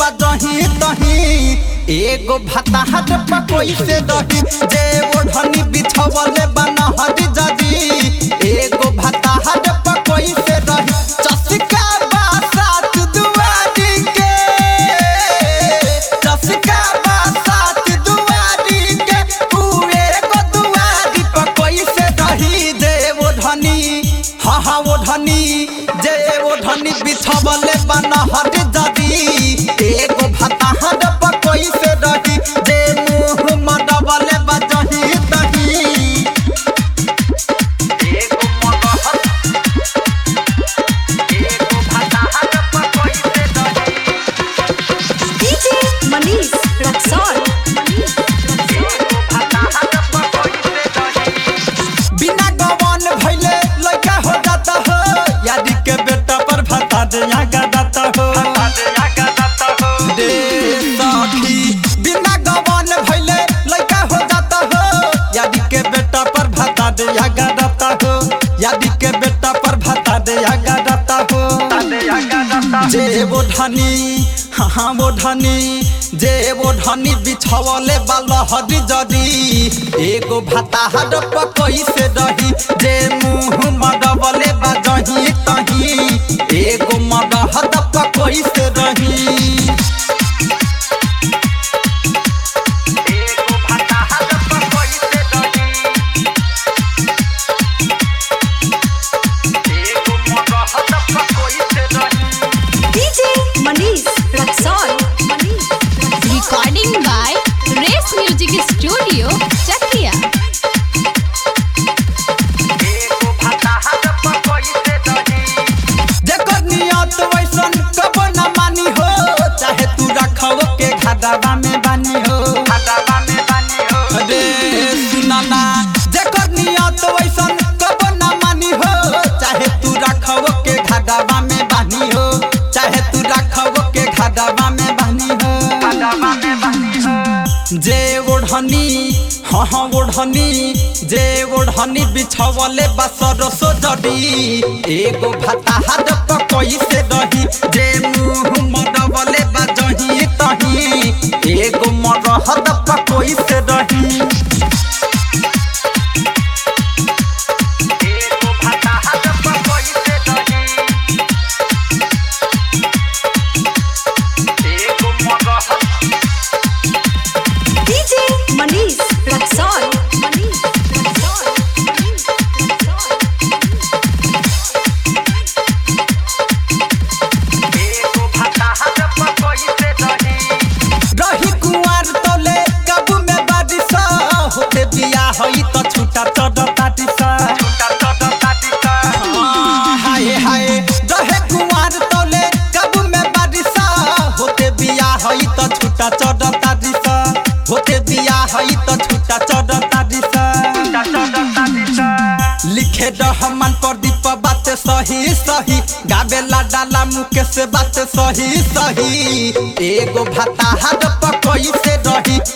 बजही तही एगो भताहट पकोई से रही जे ओढ़नी बिछवले बनहरी जदी एगो भताहट पकोई से रही चसका बासात दुआरी के चसका बासात दुआरी के उ एगो दुआरी पकोई से रही जे ओढ़नी हाँ हाँ ओढ़नी जे ओढ़नी बिछवले बनहरी जदी एगो भताहट पकोई से रही जे मुंह मडबले बजही तही एगो मडहत एगो भताहट पकोई से रही DJ Manish Raxol. Manish एगो भताहट पकोई से रही बिना गवन भइले लइका हो जाता हो यादी के बेटा पर भता दे आगा जाता हो रे सखी बिना गवन भइले लइका हो जाता हो यादी के बेटा पर भता दे आगा जाता हो यादी के बेटा पर भता दे आगा जाता हो जे वो धनी हाँ हाँ वो धनी जे वो धनी बिछवले बालहरी जदी एगो भाताहर पकई से रही जे मुंह मडबले बाजही तही एगो मडहद पकई से रही एगो भाताहर पकई से रही एगो मडहद पकई से रही DJ Manish Raxol. Manish Raxol. Recording by Race Music Studio, Chakia. एगो भताहट पकोई से रही जेकर नियत वैसन कबो न मानी हो चाहे तू रखव के खदाबा में बानी हो खदाबा में बानी हो रे सुना ना जेकर नियत वैसन कबो न मानी हो चाहे तू रखव के खदाबा में बानी हो चाहे तू रखव के खदाबा में बानी हो खदाबा में बानी हो जे ओढ़नी हाँ हाँ ओढ़नी जे ओढ़नी बिछवले बसर सो जड़ी एगो भताहट पकई से रही जे मुंह मडबले बजही तही एगो मरहद पकई से रही एगो भताहट पकई से रही एगो मरहद DJ Manish Raxol. Manish Raxol. Manish Raxol. एगो भताहट पकई से रही रही कुंवर तोले कबू में बारिश होते बिया होई तो छूटा चढ़ ताटिस छूटा चढ़ ताटिस हाय हाय रहे कुंवर तोले कबू में बारिश होते बिया होई तो छूटा चढ़ ताटिस होते बिया होई तो छूटा चढ़ ताटिस छूटा चढ़ ताटिस लिखे रहमान प्रदीप बात सही सही गावेला डाला मुकेश बात सही सही एगो भताहट पकई से रही